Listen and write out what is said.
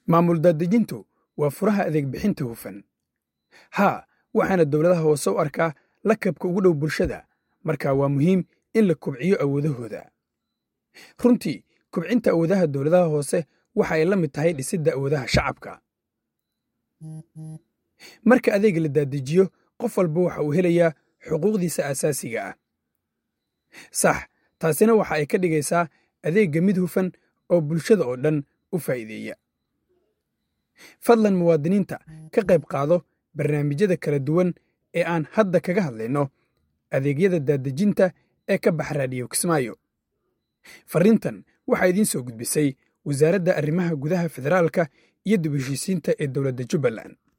maamul daadejintu waa furaha adeeg bixinta hufan haa waxaana dowladaha hoose u arkaa lakabka ugu dhow bulshada marka waa muhiim in la kobciyo awoodahooda runtii kobcinta awoodaha dowladaha hoose waxa ay la mid tahay dhisidda awoodaha shacabka marka adeega la daadejiyo qof walba waxa uu helayaa xuquuqdiisa aasaasiga ah sax taasina waxa ay ka dhigaysaa adeegga mid hufan oo bulshada oo dhan u faa'iideeya fadlan muwaadiniinta ka qayb qaado barnaamijyada kala duwan ee aan hadda kaga hadlayno adeegyada daadejinta ee ka bax raadiyo kismaayo farriintan waxaa idiin soo gudbisay wasaaradda arrimaha gudaha federaalka iyo dib heshiisiinta ee dowladda jubbaland